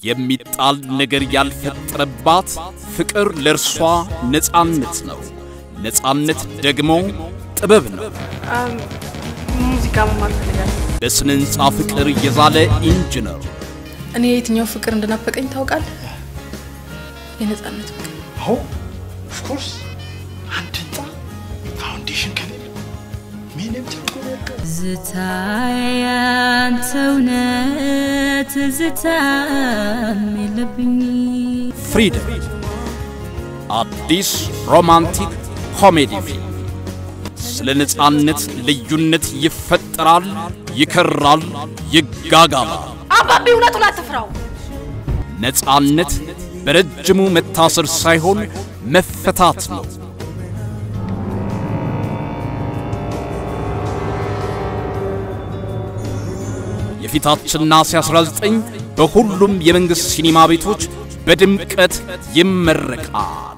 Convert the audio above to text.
የሚጣል ነገር ያልፈጠረባት ፍቅር ለእርሷ ነፃነት ነው። ነፃነት ደግሞ ጥበብ ነው። ሙዚቃ መማር ፈልጋለሁ። በስነ ሕንፃ ፍቅር የዛለ ኢንጂነር እኔ የትኛው ፍቅር እንደናፈቀኝ ታውቃለህ? የነፃነት ፍቅር። አዎ ኦፍኮርስ አንድ ህንፃ ፋውንዴሽን ከሌለ ምንም ትርጉም የለውም። ዝታዬ ያንተ እውነት ዝታም የለብኝ ፍሪደም አዲስ ሮማንቲክ ኮሜዲ ፊልም ስለ ነፃነት ልዩነት ይፈጠራል፣ ይከራል፣ ይጋጋላል። አባቢ እውነቱን አትፍራው። ነፃነት በረጅሙ መታሰር ሳይሆን መፈታት ነው። የፊታችን ነሐሴ 19 በሁሉም የመንግሥት ሲኒማ ቤቶች በድምቀት ይመረቃል።